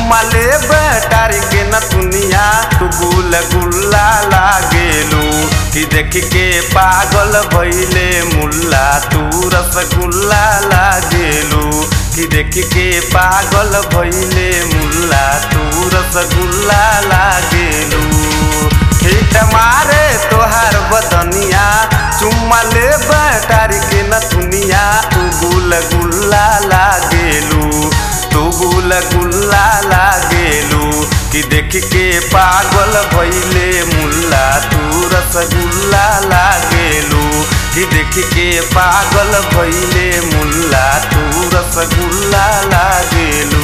चुम्मा ले बेटारी के न दुनिया तू गुल गुल्ला लागेलू कि देख के पागल भइले मुल्ला तू रसगुल्ला लागेलू कि देख के पागल भइले मुल्ला तू रसगुल्ला लागेलू हिट मारे तोहार बदनिया चुम्मा ले बैटारी के न दुनिया तू गुल गुल्ला लागेलू तू गुल गुल्ला लागेलू कि देख के पागल भइले मुल्ला तू रसगुल्ला लागेलू कि देख के पागल भइले मुल्ला तू रसगुल्ला लागेलू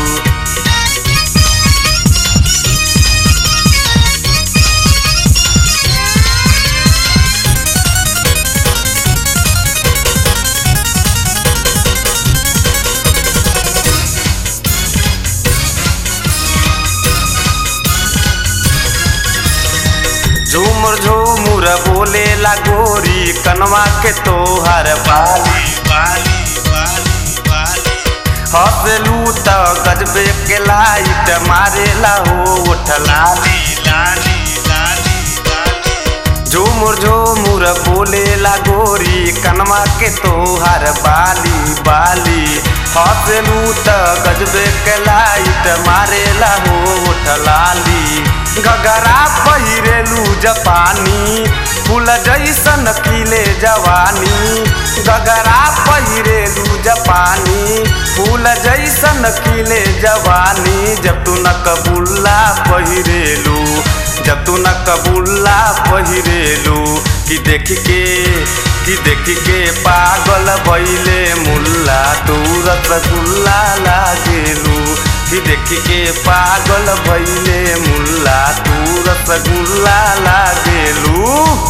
झूमर झूमुर बोले ला गोरी कनवा के तोहर बाली बाली बाली बाली हंसलू त गजबे के लाइट मारेला हो उठ लाली लाली लाली लाली झूमुर झूमुर बोले ला गोरी कनवा के तोहर बाली बाली हंसलू त गजबे के लाइट मारेला हो उठ लाली गगरा पहिरेलू जपानी फूल जैसन खिले जवानी गगरा पहिरेलू जपानी फूल जैसन खिले जवानी जब तू न कबूल्ला पहिरेलू जब तू न कबूल्ला पहिरेलू कि देख के कि देख के पागल भइले मुल्ला तू रसगुल्ला लागेलू कि देख के पागल भइले मुल्ला तू रसगुल्ला लागेलू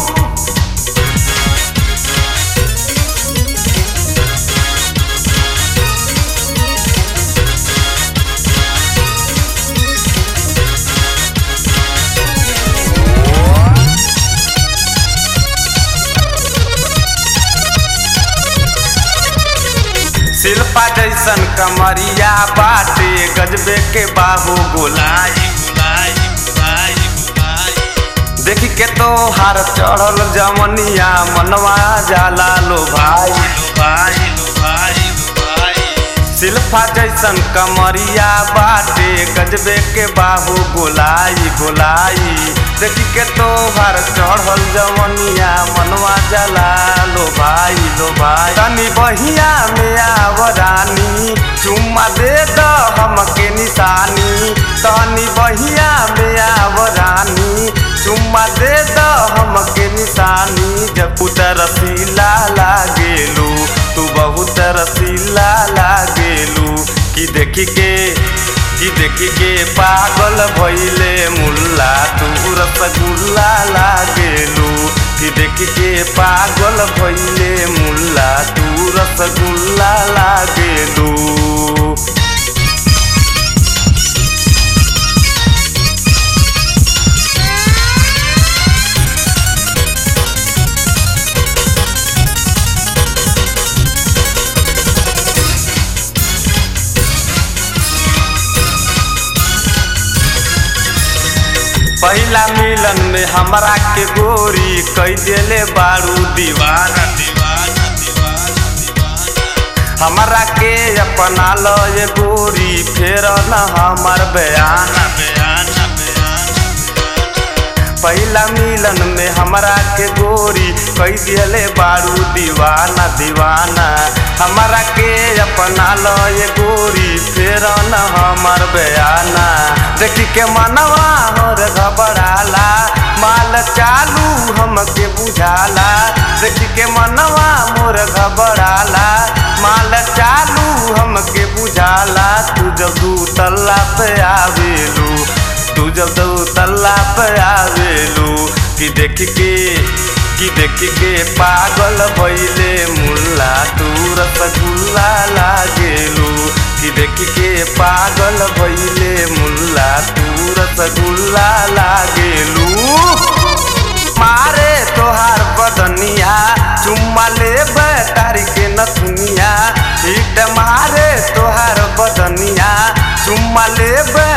शिल्पा जैसन कमरिया बाटे गजबे के बाहू गोलाई गोलाई गोलाई गोलाई देखी के तो हार चढ़ल जमनिया मनवा जाला लो भाई लो भाई लो भाई लो भाई शिल्पा जैसन कमरिया बाटे गजबे के बाहू गोलाई गोलाई देखी के तो हार चढ़ल जमनिया मनवा जाला लो भाई लो भाई तनी बहिया में आवरानी चुम्मा दे द हमके निशानी तनी बहिया में आवरानी चुम्मा दे द हमके निशानी जब उतर रसीला लागेलू तू बहुत रसीला लागेलू कि देखी के कि देखी के पागल भइले मुल्ला तू रसगुल्ला लागेलू कि देखी के पागल भइले मुल्ला तू रसगुल्ला लागेलू पहला मिलन में हमरा के गोरी कई देले बारू दीवाना दीवाना दीवाना दीवाना हमरा के अपना लो ये गोरी फेर न हमर बयाना बयाना बयाना पहला मिलन में हमरा के गोरी कई दिले बारू दीवाना दीवाना हमरा के अपना लो ये गोरी फेर न हमर बयाना देखी के मनवा और घबराला माल चालू हमके बुझाला देखी के मनवा मोर घबराला माल चालू हमके बुझाला तू जब दू तल्ला पे आवेलू तू जब दू तल्ला पे आवेलू कि देख के कि देख के पागल भइले मुल्ला तू रसगुल्ला लागेलू कि देख के पागल भइले मुल्ला तू रसगुल्ला लागेलू मारे तोहार बदनिया चुम्मा ले तारी के नथुनिया हिट मारे तोहार बदनिया चुम्मा ले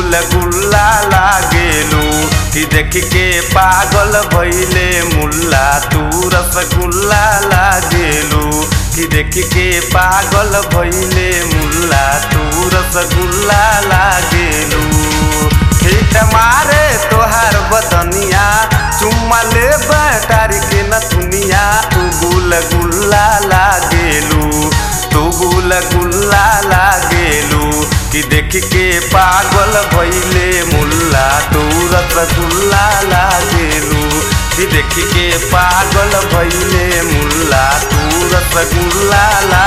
गुल गुल्ला लागेलू कि देख के पागल भैले मुल्ला तू रसगुल्ला लागेलू कि देख के पागल भैले मुल्ला तू रसगुल्ला लागेलू हिट मारे तोहार बदनिया चुम्मा ले बैटारी के नथुनिया तू गुल गुल्ला लागेलू तू गुल गुल्ला लागेलू कि देख के पागल भैले मुल्ला तू रसगुल्ला लागेलू कि देख के पागल भैले मुल्ला तू रसगुल्ला ला